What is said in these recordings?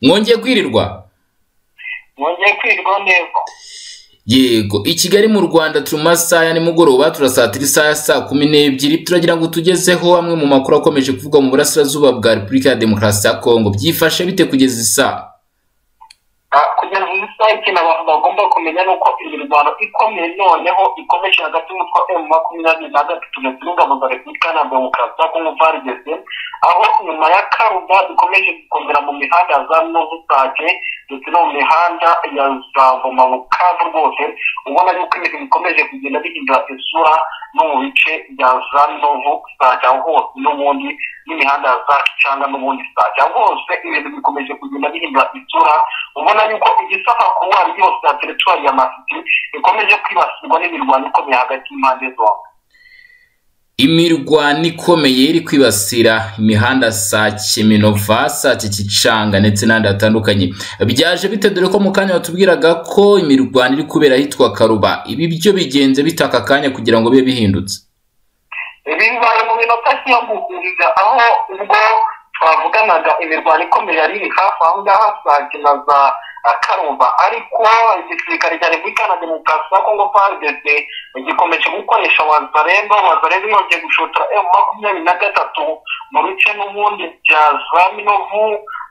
mwongeye kwirirwa mwongeye kwirwa neza yego i kigali mu rwanda turi mu masaha ya nimugoroba turasatirisa isaha ya saa kumi n'ebyiri turagira ngo tugezeho amwe mu makuru akomeje kuvugwa mu burasirazuba bwa repubulika ya demokarasi ya kongo byifashe bite kugeza isaha Ah, kugeza ubu isaha ikintu abantu bagomba kumenya ni uko imirwano ikomeye noneho ikomeje hagati y'umutwe emu makumyabiri na gatatu ndetse n'ingabo za repubulika na demokarasi ya kongo varigeze aho nyuma ya karuda dukomeje gukomera mu mihanda ya za novusake ndetse no mu mihanda ya za voma bukavu rwose ubona yuko ibintu bikomeje kugenda bihindura isura no mu bice bya za novu sake aho hose n'ubundi n'imihanda ya za cyangwa n'ubundi sake aho hose ibintu bikomeje kugenda bihindura isura ubona yuko igisaka kuwari yose ya teritwari ya masiti ikomeje kwibasirwa n'imirwano ikomeye hagati y'impande zombi imirwano ikomeye iri kwibasira imihanda sake minova sake kicanga ndetse n'ahandi hatandukanye byaje bite dore ko mu kanya batubwiraga ko imirwano iri kubera ahitwa karuba ibi byo bigenze bite aka kanya kugira ngo bibe bihindutse ibi bibaye mu minota nk'iyamuhuriza aho ubwo twavuganaga imirwano ikomeye yari iri hafi aho ngaho sake na za ah, karumba ariko igisirikare cya repubulika na demokarasi ya kongo prdc gikomeje gukoresha wazaremba wazaremba yongeye gushotera emu makumyabiri na gatatu mu bice n'ubundi bya za minovu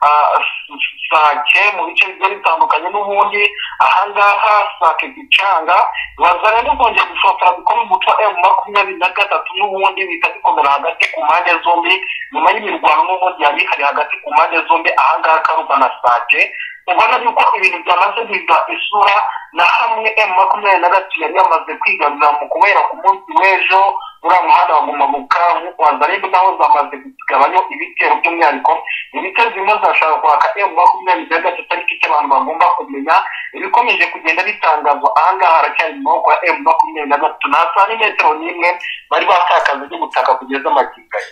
ah, s- sake mu bice bigiye bitandukanye n'ubundi ahangaha sake gicanga wazaremba kongera gushotera bikomeye umutwe wa emu makumyabiri na gatatu n'ubundi bihita bikomera hagati ku mpande zombi nyuma y'imirwano n'ubundi yari ihari hagati ku mpande zombi ahangaha karuba na sake ubona yuko ibintu byamaze guhindura isura na hamwe emu makumyabiri na gatatu yari yamaze kwigarurira mu kubera ku munsi w'ejo uriya muhanda wa guma bukavu wazarebe naho zamaze kugabanyo ibitero by'umwihariko ibitero zirimo zirashaka kwaka emu makumyabiri na gatatu ariko icyo abantu bagomba kumenya ibikomeje kugenda bitangazwa ahangaha haracyari mu maboko ya emu makumyabiri na gatatu nta saa n'imetero n'imwe bari batakaza ry'ubutaka kugeza amagingo aya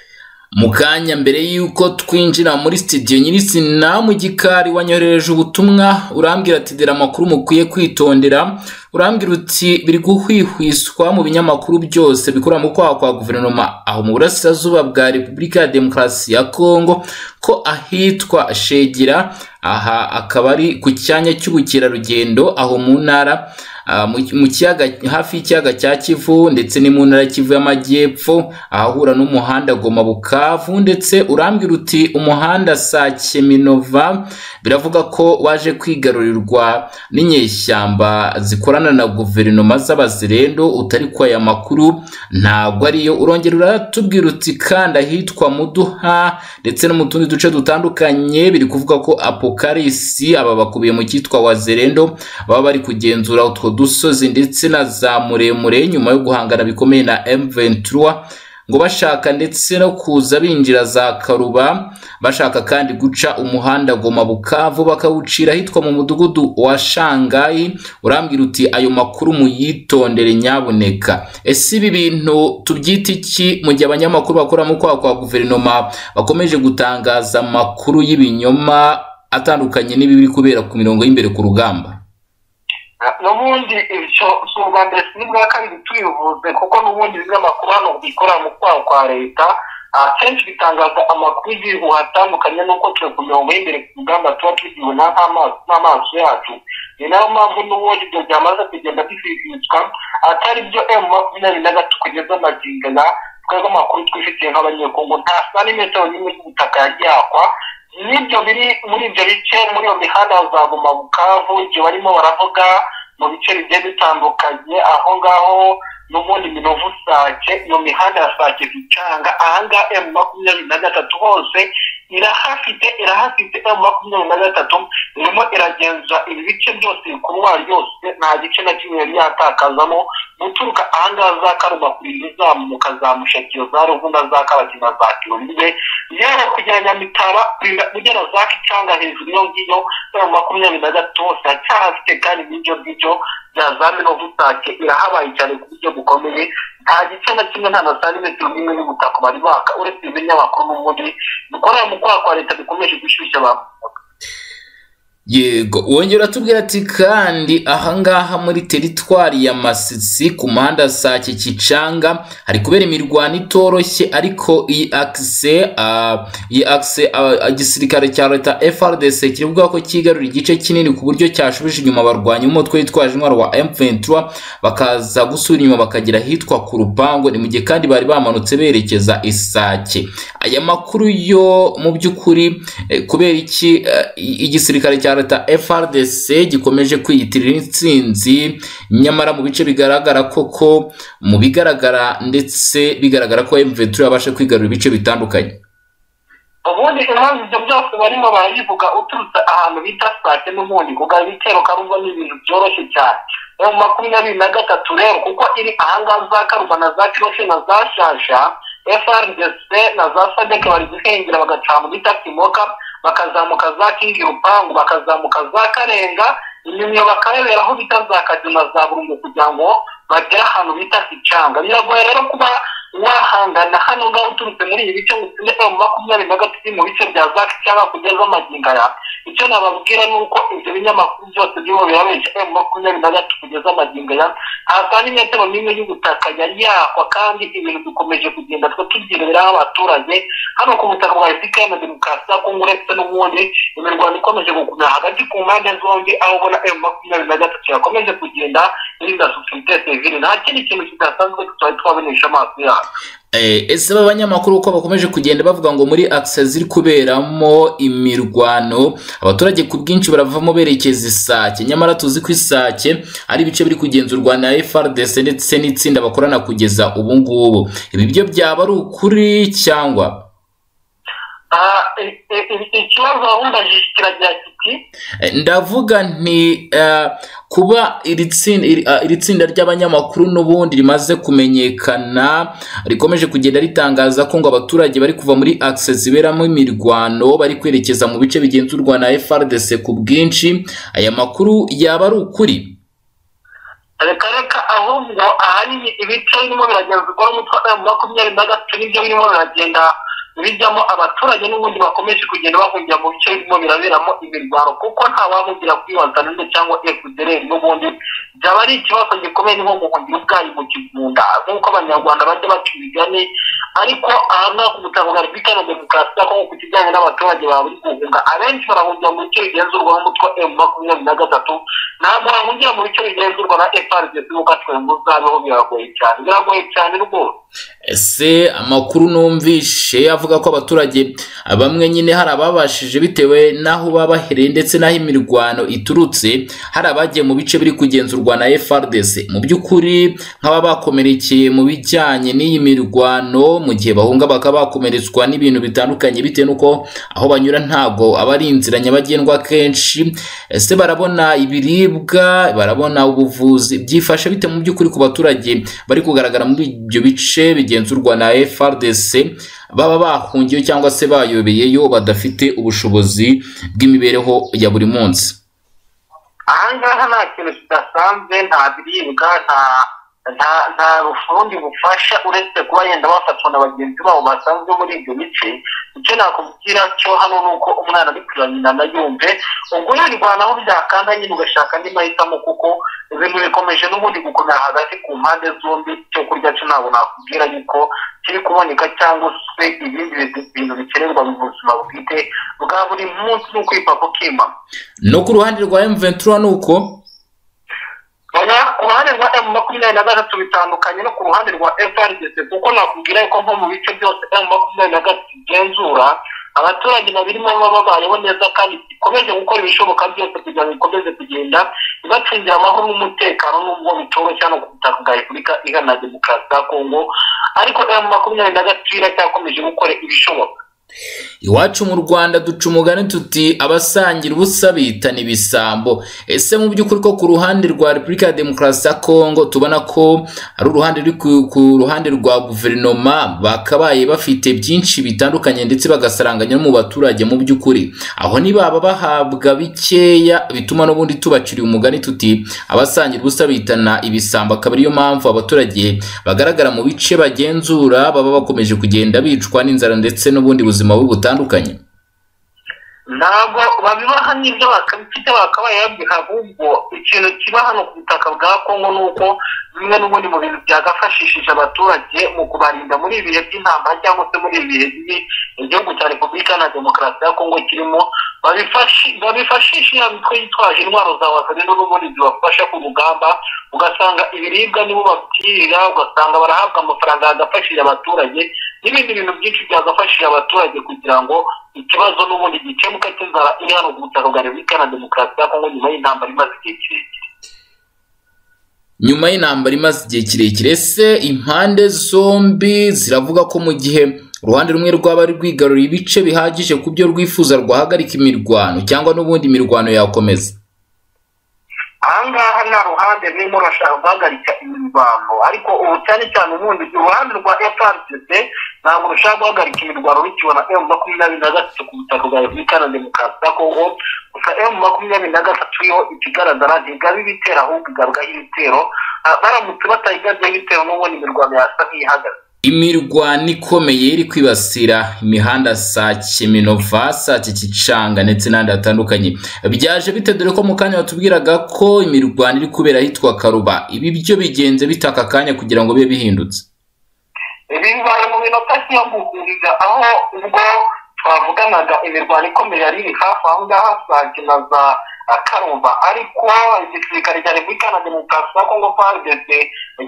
mu kanya mbere y'uko twinjira muri sitidiyo nyirizina mu gikari wanyoherereje ubutumwa urambwira ati dore amakuru mukwiye kwitondera urambwira uti biri guhwihwiswa mu binyamakuru byose bikorera mu kwaha kwa guverinoma aho mu burasirazuba bwa repubulika ya demokarasi ya kongo ko ahitwa shegera aha akaba ari ku cyanya cy'ubukerarugendo aho mu ntara ah, mu- mu kiyaga hafi y'ikiyaga cya kivu ndetse ni mu ntara ya kivu y'amajyepfo ahahura n'umuhanda goma bukavu ndetse urambwira uti umuhanda sake minova biravuga ko waje kwigarurirwa n'inyeshyamba zikorana na guverinoma z'abazirendo utari kwa aya makuru ntabwo ariyo urongera uratubwira uti kandi ahitwa muduha ndetse no mu tundi duce dutandukanye biri kuvuga ko apokarisi aba bakubiye mu cyitwa wazerendo baba bari kugenzura utwo dusozi ndetse na za muremure nyuma yo guhangana bikomeye na M23 ngo bashaka ndetse no kuza binjira za karuba bashaka kandi guca umuhanda goma bukavu bakawucira ahitwa mu mudugudu wa shangayi urambwira uti ayo makuru muyitondere nyabuneka ese ibi bintu tubyita iki mu gihe abanyamakuru bakora mu kwaha kwa guverinoma bakomeje gutangaza amakuru y'ibinyoma atandukanye n'ibi biri kubera ku mirongo y'imbere ku rugamba n'ubundi ibyo si ubwa mbere si n'ubwa kabiri tubivuze kuko n'ubundi ibinyamakuru hano bikora mu kwaha kwa leta ah, kenshi bitangaza amakuru y'ibihuha atandukanye n'uko turi ku mirongo y'imbere ku rugamba tuba tubibona nk'ama- n'amaso yacu ni nayo mpamvu n'ubundi ibyo byamaze kugenda bififitswa atari byo emu makumyabiri na gatatu kugeza amagingo aya twebwe amakuru twifitiye nk'abanyekongo nta saa n'imetero n'imwe y'ubutaka yajyakwa n'ibyo biri muri ibyo bice muri iyo mihanda ya za guma bukavu ibyo barimo baravuga mu bice bigiye bitandukanye aho ngaho n'ubundi minovu sake iyo mihanda ya sake zicanga ahangaha emu makumyabiri na gatatu hose irahafite irahafite emu makumyabiri na gatatu irimo iragenzura ibi bice byose ibikorwa byose nta gice na kimwe yari yatakazamo guturuka ahangaha za karuma kurira izamuka za mushekero za ruvuna za kabakina za kirumbe yewe kugera nyamitaba kurira ugera za kicanga hejuru iyo ngiyo emu makumyabiri na gatatu hose haracyahafite kandi n'ibyo ngibyo bya za minovu sake irahabaye cyane ku buryo bukomeye nta gice na kimwe nta na santimetero n'imwe y'ubutaka bari baka uretse ibinyamakuru n'ubundi bikorera mu kwaha kwa leta bikomeje gushyushya abantu yego wongera atubwira ati kandi ahangaha muri teritwari ya masisi ku muhanda sake kicanga hari kubera imirwano itoroshye ariko iyi akise ah, iyi akise ah, igisirikare cya leta frdc kiri kuvuga ko kigarura igice kinini ku buryo cyashubije inyuma abarwanyi b'umutwe witwaje intwaro wa m23 bakaza gusubira inyuma bakagera ahitwa ku rupangu ni mu gihe kandi bari bamanutse berekeza isake aya makuru yo mu by'ukuri eh, kubera iki eh, igisirikare cya leta frdc gikomeje kwiyitirira intsinzi nyamara mu bice bigaragara koko mu bigaragara ndetse bigaragara ko m23 yabasha kwigarura ibice bitandukanye ubundi impamvu ibyo byose barimo barabivuga uturutse ahantu bita sitade n'ubundi kugaba ibitero karumva ni ibintu byoroshye cyane mu makumyabiri na gatatu rero kuko iri ahangaha za karumva na za kiroshe na za shasha frdc na za sadek bari guhengera bagaca mu bita kimoka bakazamuka za kingi rupangu bakazamuka za karenga inyuma bakarebera aho bita za kajuna za burungu kugira ngo bagere ahantu bita kicanga biragoye rero kuba wahangana hano ngaho uturutse muri ibi bice ngo usinde mu makumyabiri na gatatu mu bice bya zaki cyangwa kugeza amaginga ya icyo nababwira ni uko ibyo binyamakuru byose birimo birabeshya mu makumyabiri na gatatu kugeza amaginga ya nta n'imetero n'imwe y'ubutaka yari yakwa kandi ibintu dukomeje kugenda twe tubyiriraho abaturage hano ku butaka bwa efuperi na demokarasi ya kongo uretse n'ubundi imirwano ikomeje gukomera hagati ku mpande zombi aho ubona emu makumyabiri na gatatu yakomeje kugenda irinda sosiyete sivile nta kindi kintu kidasanzwe tutari twabonesha amaso yacu ese b'abanyamakuru uko bakomeje kugenda bavuga ngo muri akisa ziri kuberamo imirwano abaturage ku bwinshi baravamo berekeza isake nyamara tuzi ko isake ari ibice biri kugenzurwa na frdc ndetse n'itsinda bakorana kugeza ubu ngubu ibi byo byaba ari ukuri cyangwa ikibazo wabundajije kiragira kiti Eh, ndavuga nti eh, kuba iri tsin- iri- ah, iri tsinda ry'abanyamakuru n'ubundi rimaze kumenyekana rikomeje kugenda ritangaza ko ngo abaturage bari kuva muri akise ziberamo imirwano bari kwerekeza mu bice bigenzurwa na frdc ku bwinshi aya makuru yaba ari ukuri reka reka ahubwo ahanini ibice birimo biragenzurwa n'umutwe wa makumyabiri na gatatu nibyo birimo biragenda bijyamo abaturage n'ubundi bakomeje kugenda bahungira mu bice birimo biraberamo imirwano kuko nta wahugira kwiwatanende cyangwa efudereri n'ubundi byaba ari ikibazo gikomeye ni nko guhungira ubwayi mu kigunda nk'uko abanyarwanda bajya baca imigani ariko ahangaha ku butaka bwa repubulika na demokarasi ya kongo ku kijyanye n'abaturage baba bari guhunga abenshi barahungira mu bice bigenzurwaho umutwe wa emu makumyabiri na gatatu ntabwo bahungira mu bice bigenzurwa na efarigesi nk'uko atwembu zabeho biragoye cyane biragoye cyane rwose ese amakuru numvishe avuga ko abaturage bamwe nyine hari ababashije bitewe n'aho babahereye ndetse n'aho imirwano iturutse hari abagiye mu bice biri kugenzurwa na frdc mu by'ukuri nk'aba bakomerekeye mu bijyanye n'iyi mirwano mu gihe bahunga bakaba bakomeretswa n'ibintu bitandukanye bitewe n'uko aho banyura ntabwo aba ari inzira nyabagendwa akenshi ese barabona ibiribwa barabona ubuvuzi byifashe bite mu by'ukuri ku baturage bari kugaragara muri ibyo bice bigenzurwa na frdc baba bahungiyeyo cyangwa se bayobeyeyo badafite ubushobozi bw'imibereho ya buri munsi ahangaha nta kintu kidasanzwe nta biribwa nta nta nta bufundi bufasha uretse kuba yenda bafatwa na bagenzi babo basanzwe muri ibyo bice icyo nakubwira cyo hano ni uko umwana ari kurira nyina na yumve ubwo yirwanaho byakanda nyine ugashaka andi mahitamo kuko ibintu bikomeje n'ubundi gukomera hagati ku mpande zombi icyo kurya cyo ntabwo nakubwira yuko kiri kuboneka cyangwa se ibindi bintu bikenerwa mu buzima bwite bwa buri munsi ni ukwipfa kukimana no ku ruhande rwa m23 ni uko oya ku ruhande rwa emu makumyabiri na gatatu bitandukanye no ku ruhande rwa FRDC kuko nakubwira yuko nko mu bice byose emu makumyabiri na gatatu igenzura abaturage babirimo baba babayeho neza kandi ikomeje gukora ibishoboka byose kugira ngo ikomeze kugenda ibacungira amahoro n'umutekano n'ubwo bitoroshye hano ku butaka bwa repubulika iharanira demokarasi ya kongo ariko emu makumyabiri na gatatu iracyakomeje gukora ibishoboka iwacu mu rwanda duca umugani tuti abasangira ubusa bitana ibisambo ese mu by'ukuri ko ku ruhande rwa repubulika ya demokarasi ya kongo tubona ko ari uruhande ruri ku, ku ruhande rwa guverinoma bakabaye bafite byinshi bitandukanye ndetse bagasaranganya no mu baturage mu by'ukuri aho nibaba bahabwa bikeya bituma n'ubundi tubaciriye umugani tuti abasangira ubusa bitana ibisambo akaba ariyo mpamvu abaturage bagaragara mu bice bagenzura baba bakomeje kugenda bicwa n'inzara ndetse n'ubundi buzima bubi butandukanye ntabwo babibaha n'ibyo bakabifite bakabaye babiha ahubwo ikintu kiba hano ku butaka bwa kongo ni uko bimwe n'ubundi mu bintu byagafashishije abaturage mu kubarinda muri ibi bihe by'intambara cyangwa se muri ibi bihe bibi igihugu cya repubulika na demokarasi ya kongo kirimo babifashisha ya mitwe yitwaje intwaro za wazanino n'ubundi zibafasha ku rugamba ugasanga ibiribwa nibo babwirira ugasanga barahabwa amafaranga yagafashije abaturage n'ibindi bintu byinshi byagafashije abaturage kugira ngo ikibazo n'ubundi gikemuka cy'inzara iri hano ku butaka bwa repubulika na demokarasi ya kongo nyuma y'intambara imaze igihe kirekire nyuma y'intambara imaze igihe kirekire se impande zombi ziravuga ko mu gihe uruhande rumwe rwaba rwigaruriye ibice bihagije ku byo rwifuza rwahagarika imirwano cyangwa n'ubundi imirwano yakomeza ahangaha nta ruhande rurimo rurashaka guhagarika imirwano ariko ubu cyane cyane ubundi uruhande rwa frpc ntabwo rushaka guhagarika imirwano rukibona emu makumyabiri na gatatu ku butaka bwa repubulika na demokarasi ya kongo gusa emu makumyabiri na gatatu yo ikigaragara ntigaba ibitero ahubwo igarugaho ibitero baramutse batayigabyeho ibitero n'ubundi imirwano yasa nk'ihagaze imirwano ikomeye iri kwibasira imihanda sake minova sake kicanga ndetse n'ahandi hatandukanye byaje bite dore ko mu kanya batubwiraga ko imirwano iri kubera ahitwa karuba ibi byo bigenze bitaka akanya kugira ngo bibe bihindutse bibaye mu minota y'iyoguhuriza aho ubwo twavuganaga imirwano ikomeye yari iri hafi aho ngaho sake na za akarumba ariko igisirikare cya repubulika na demokarasi ya kongo pageze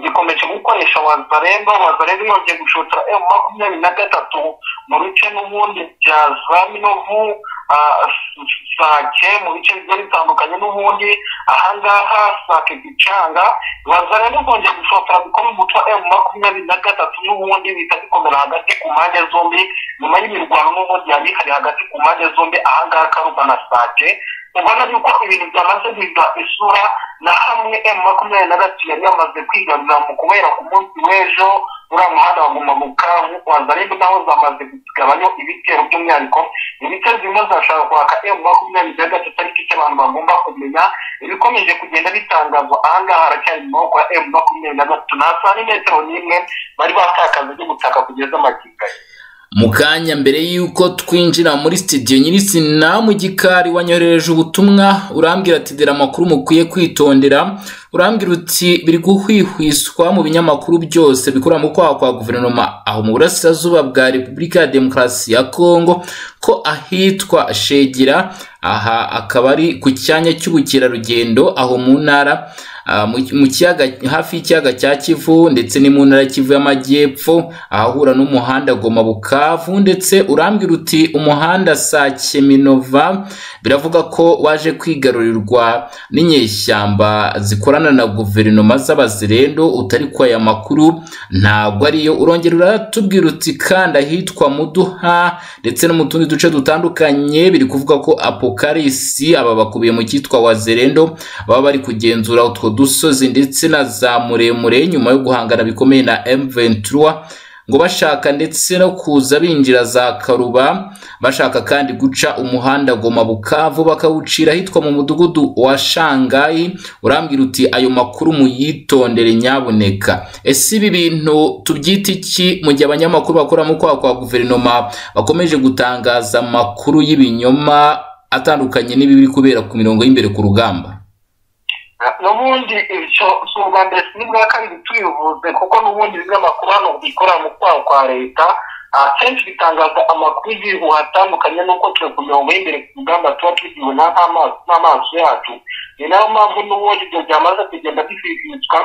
gikomeje gukoresha wazaremba wazaremba yongeye gushotera emu makumyabiri na gatatu mu bice n'ubundi bya za minovu sake mu bice bigiye bitandukanye n'ubundi ahangaha sake gicanga wazaremba kongera gushotera bikomeye umutwe wa emu makumyabiri na gatatu n'ubundi bihita bikomera hagati ku mpande zombi nyuma y'imirwano n'ubundi yari ihari hagati ku mpande zombi ahangaha karumba na sake ubona yuko ibintu byamaze guhindura isura na hamwe emu makumyabiri na gatatu yari yamaze kwigarurira mu kubera ku munsi w'ejo uriya muhanda wa gumamuka wazarebe naho zamaze kugabanyo ibitero by'umwihariko ibitero zimwe zashaka kwaka emu makumyabiri na gatatu ariko icyo abantu bagomba kumenya ibikomeje kugenda bitangazwa ahangaha haracyari mu maboko ya emu makumyabiri na gatatu nta santimetero n'imwe bari batakaza ry'ubutaka kugeza amagingo mu kanya mbere y'uko twinjira muri sitidiyo nyir'izina mu gikari wanyohereje ubutumwa urambwira ati dore amakuru mukwiye kwitondera urambwira uti biri guhwihwiswa mu binyamakuru byose bikorera mu kwaha kwa guverinoma aho mu burasirazuba bwa repubulika ya demokarasi ya kongo ko ahitwa shegera aha akaba ari ku cyanya cy'ubukerarugendo aho mu ntara mu kiyaga hafi y'ikiyaga cya kivu ndetse ni mu ntara kivu y'amajyepfo ahahura n'umuhanda goma bukavu ndetse urambwira uti umuhanda sake minova biravuga ko waje kwigarurirwa n'inyeshyamba zikorana na guverinoma z'abazirendo utari ko aya makuru ntabwo ariyo urongera uratubwira uti kandi ahitwa muduha ndetse no mu tundi duce dutandukanye biri kuvuga ko apokarisi aba bakubiye mu cyitwa wazirendo baba bari kugenzura utwo dusozi ndetse na za muremure nyuma yo guhangana bikomeye na M23 ngo bashaka ndetse no kuza binjira za Karuba bashaka kandi guca umuhanda Goma Bukavu bakawucira hitwa mu mudugudu wa Shangai urambwira uti ayo makuru muyitondere nyaboneka ese ibi bintu tubyita iki mu gihe abanyamakuru bakora mu kwa kwa guverinoma bakomeje gutangaza amakuru y'ibinyoma atandukanye n'ibibi kubera ku mirongo y'imbere ku rugamba n'ubundi ibyo si ubwa mbere si n'ubwa kabiri tubivuze kuko n'ubundi bimwe amakuru hano bikorera mu kwaha kwa leta akenshi bitangaza amakuru y'igihugu atandukanye n'uko turi ku mirongo y'imbere ku rugamba tuba tuzibona n'amaso yacu ni nayo mpamvu n'ubundi ibyo byamaze kugenda bififitswa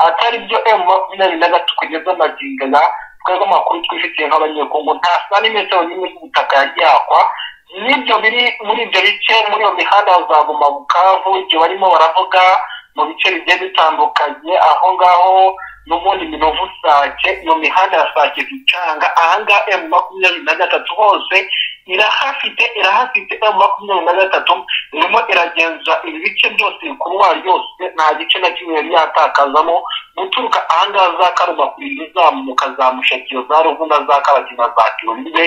atari byo emu makumyabiri na gatatu kugeza amagingana twebwe amakuru twifitiye nk'abanyekongo nta santimetero n'imwe y'ubutaka yagiye yakwa n'ibyo biri muri ibyo bice muri iyo mihanda bazaguma bukavu ibyo barimo baravuga mu bice bigiye bitandukanye aho ngaho n'ubundi minovu sake iyo mihanda ya sake zicanga ahangaha emu makumyabiri na gatatu hose irahafite irahafite emu makumyabiri na gatatu irimo iragenza ibi bice byose ibikorwa byose nta gice na kimwe yari yatakazamo guturuka ahangaha za karuma kurinda izamuka za mushakiro za ruvuna za kabagina za kirumbibe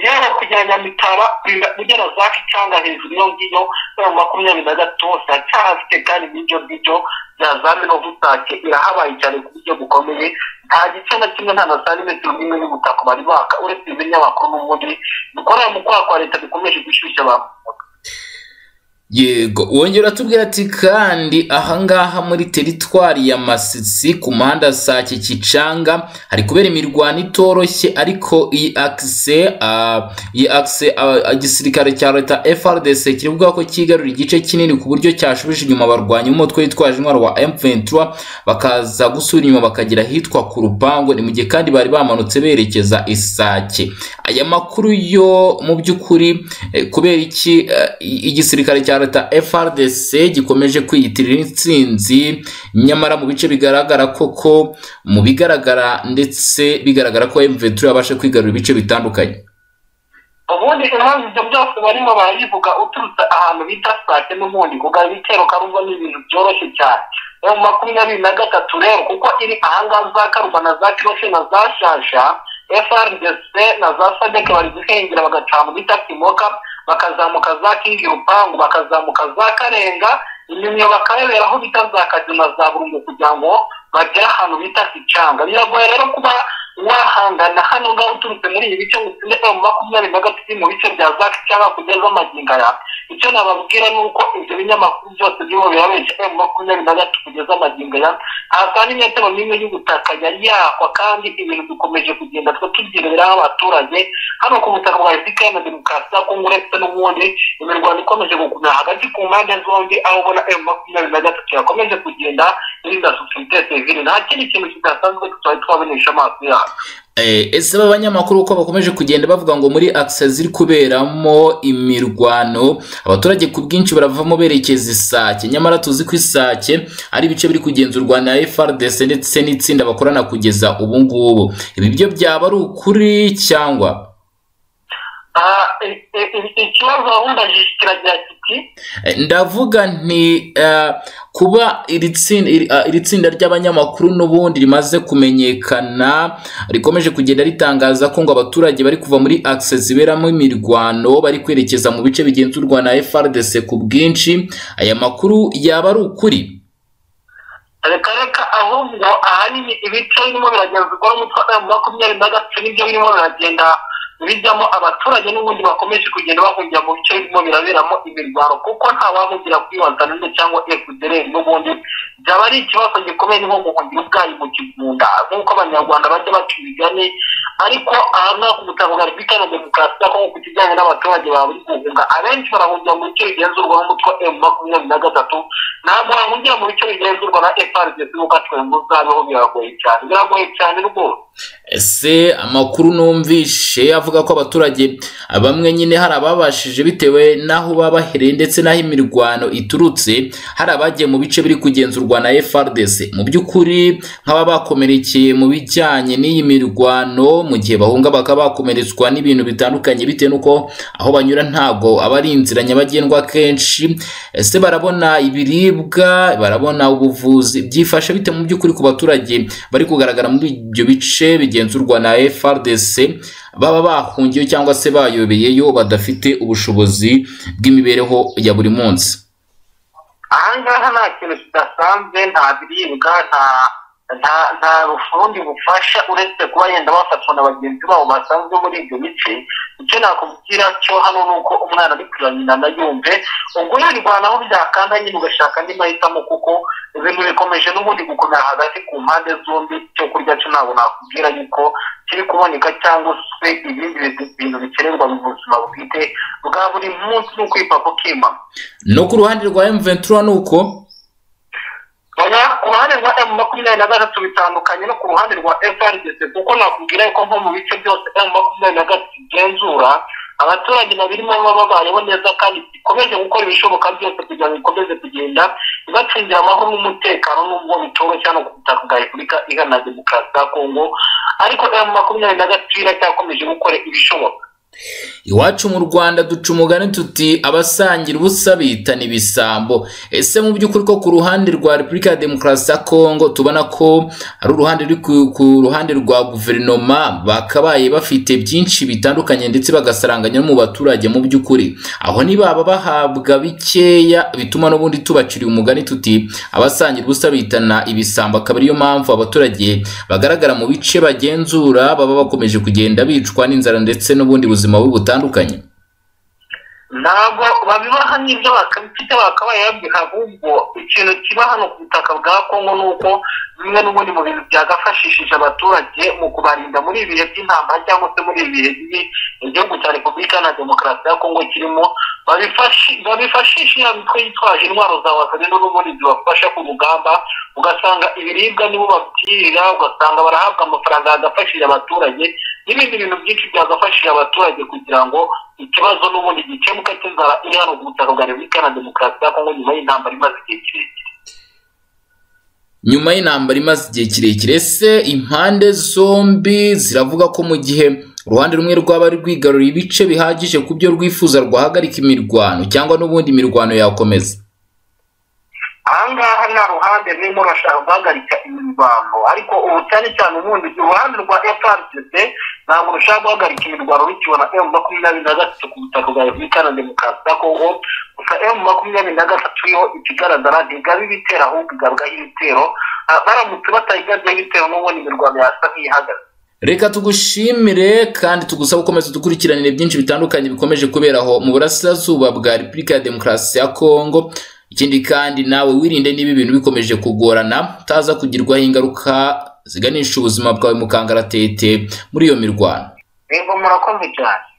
yaba kujya nyamitaba kurinda ugera za kicanga hejuru iyo ngiyo emu makumyabiri na gatatu hose haracyahafite kandi n'ibyo ngibyo ya za minovutake irahabaye cyane ku buryo bukomeye nta gice na kimwe nta na santimetero n'imwe y'ubutaka bari baka uretse ibinyamakuru n'ubundi dukorera mu kwaha kwa leta bikomeje gushyushya abantu yego wongera atubwira ati kandi ahangaha muri teritwari ya masisi ku muhanda sake kicanga hari kubera imirwano itoroshye ariko iyi akise ah, iyi akise ah, igisirikare cya leta frdc kiri kuvuga ko cyigarurira igice kinini ku buryo cyashubije inyuma abarwanyi b'umutwe witwaje intwaro wa m23 bakaza gusubira inyuma bakagira ahitwa ku rupangu ni mu gihe kandi bari bamanutse berekeza isake aya makuru yo mu by'ukuri eh, kubera iki eh, igisirikare cya leta frdc gikomeje kwiyitirira intsinzi nyamara mu bice bigaragara koko mu bigaragara ndetse bigaragara ko mventura yabasha kwigarura ibice bitandukanye ubundi impamvu ibyo byose barimo barabivuga uturutse ahantu bita sake n'ubundi kugira ibitero karumva ni ibintu byoroshye cyane ni mu makumyabiri na gatatu rero kuko iri ahangaha za karumba na za kiroshe na za shasha frdc na za sadek bari guhengera bagaca mu bita timoka bakazamuka za kingi rupangu bakazamuka za karenga inyuma bakabebera aho bita za kagina za burungu kugira ngo bagere ahantu bita kicanga biragoye rero kuba wahangana hano ngaho uturutse muri ibi bice utsinde mu makumyabiri na gatatu mu bice bya za kicanga kugeza magingo aya icyo nababwira ni uko ibyo binyamakuru byose birimo birabeshya mu makumyabiri na gatatu kugeza magingo aya nta n'imetero n'imwe y'ubutaka yari yakwa kandi ibintu dukomeje kugenda twe tubyireberaho abaturage hano ku butaka bwa efuperi na demokarasi ya kongo uretse n'ubundi imirwano ikomeje gukomera hagati ku mpande zombi aho ubona emu makumyabiri na gatatu yakomeje kugenda irinda sosiyete sivile nta kindi kintu kidasanzwe tutari twabonesha amaso yacu ese b'abanyamakuru uko bakomeje kugenda bavuga ngo muri akisa ziri kuberamo imirwano abaturage ku bwinshi baravamo berekeza isake nyamara tuzi ko isake ari ibice biri kugenzurwa na frdc ndetse n'itsinda bakorana kugeza ubu ngubu ibi byo byaba ari ukuri cyangwa ikibazo wabundajije kiragira kiti ndavuga nti eh, kuba iri tsinda iri- ah, iri tsinda ry'abanyamakuru n'ubundi rimaze kumenyekana rikomeje kugenda ritangaza ko ngo abaturage bari kuva muri access iberamo imirwano bari kwerekeza mu bice bigenzurwa na frdc ku bwinshi aya makuru yaba ari ukuri reka reka ahubwo ahanini ibice birimo biragenzurwa n'umutwe wa emu makumyabiri na gatatu nibyo birimo biragenda bijyamo abaturage n'ubundi bakomeje kugenda bahungira mu bice birimo biraberamo imirwano kuko nta wahugira kuri wazanane cyangwa efudereri n'ubundi byaba ari ikibazo gikomeye ni nko guhungira ubwayi mu kigunda nk'uko abanyarwanda bajya baca imigani ariko aha ngaha ku butaka bwa repubulika na demokarasi ya kongo ku kijyanye n'abaturage baba bari guhunga abenshi barahungira mu bice bigenzurwa n'umutwe wa emu makumyabiri na gatatu ntabwo wahungira mu bice bigenzurwa na efarigesi kuko atwemba uzabeho biragoye cyane biragoye cyane rwose ese amakuru numvishe avuga ko abaturage bamwe nyine hari ababashije bitewe n'aho baba bahereye ndetse n'aho imirwano iturutse hari abagiye mu bice biri kugenzurwa na frdc mu by'ukuri nk'aba bakomerekeye mu bijyanye n'iyi mirwano mu gihe bahunga bakaba bakomeretswa n'ibintu bitandukanye bitewe n'uko aho banyura ntago aba ari inzira nyabagendwa kenshi ese barabona ibiribwa barabona ubuvuzi byifashe bite mu by'ukuri ku baturage bari kugaragara muri ibyo bice bigenzurwa na frdc baba bahungiye cyangwa se bayobeyeyo badafite ubushobozi bw'imibereho ya buri munsi ahangaha nta kintu kidasanzwe nta biribwa nta nta nta rufundi bufasha uretse kuba yenda bafatwa na bagenzi babo basanzwe muri ibyo bice icyo nakubwira cyo hano ni uko umwana ari kurira nyina nayumve ubwo yirwanaho byakanda nyine ugashaka andi mahitamo kuko ibintu bikomeje n'ubundi gukomera hagati ku mpande zombi icyo kurya cyo ntabwo nakubwira yuko kiri kuboneka cyangwa se ibindi bintu bikenerwa mu buzima bwite bwa buri munsi ni ukwipfa kukimama no ku ruhande rwa m23 ni uko oya ku ruhande rwa emu makumyabiri na gatatu bitandukanye no ku ruhande rwa frdc kuko nakubwira yuko nko mu bice byose emu makumyabiri na gatatu igenzura abaturage babirimo baba babayeho neza kandi ikomeje gukora ibishoboka byose kugira ngo ikomeze kugenda ibacungira amahoro n'umutekano n'ubwo bitoroshye hano ku butaka bwa repubulika iharanira demokarasi ya kongo ariko emu makumyabiri na gatatu iracyakomeje gukora ibishoboka iwacu mu rwanda duca umugani tuti abasangira ubusa bitana ibisambo ese mu by'ukuri ko ku ruhande rwa repubulika ya demokarasi ya kongo tubona ko ari uruhande ruri ku- ku ruhande rwa guverinoma bakabaye bafite byinshi bitandukanye ndetse bagasaranganya no mu baturage mu by'ukuri aho ntibaba bahabwa bikeya bituma n'ubundi tubaciriye umugani tuti abasangira ubusa bitana ibisambo akaba ariyo mpamvu abaturage bagaragara mu bice bagenzura baba bakomeje kugenda bicwa n'inzara ndetse n'ubundi buzima bubi butandukanye ntabwo babibaha n'ibyo bakabifite bakabaye babiha ahubwo ikintu kiba hano ku butaka bwa kongo ni uko bimwe n'ubundi mu bintu byagafashishije abaturage mu kubarinda muri ibi bihe by'intambara cyangwa se muri ibi bihe bibi igihugu cya repubulika na demokarasi ya kongo kirimo babifashi- babifashisha iya mitwe yitwaje intwaro za wasanino n'ubundi zibafasha ku rugamba ugasanga ibiribwa nibo babwirira ugasanga barahabwa amafaranga yagafashije abaturage n'ibindi bintu byinshi byagafashije abaturage kugira ngo ikibazo n'ubundi gikemuka cy'inzara iri hano ku butaka bwa repubulika na demokarasi ya kongo nyuma y'intambara imaze igihe kirekire nyuma y'intambara imaze igihe kirekire ese impande zombi ziravuga ko mu gihe uruhande rumwe rwaba rwigaruriye ibice bihagije ku byo rwifuza rwahagarika imirwano cyangwa n'ubundi imirwano yakomeza ahangaha nta ruhande rurimo rurashaka guhagarika imirwano ariko ubu cyane cyane ubundi uruhande rwa frpc ntabwo rushaka guhagarika imirwano rukibona emu makumyabiri na gatatu ku butaka bwa repubulika na demokarasi ya kongo gusa emu makumyabiri na gatatu yo ikigaragara ntigaba ibitero ahubwo igabwaho ibitero Ah, baramutse batayigabyeho ibitero n'ubundi imirwano yasa nk'ihagaze reka tugushimire kandi tugusabe gukomeza dukurikiranire byinshi bitandukanye bikomeje kubera aho mu burasirazuba bwa repubulika ya demokarasi ya kongo ikindi kandi nawe wirinde niba ibintu bikomeje kugorana utaza kugirwaho ingaruka ziganisha ubuzima bwawe mu kangaratete muri iyo mirwano reba murakoze cyane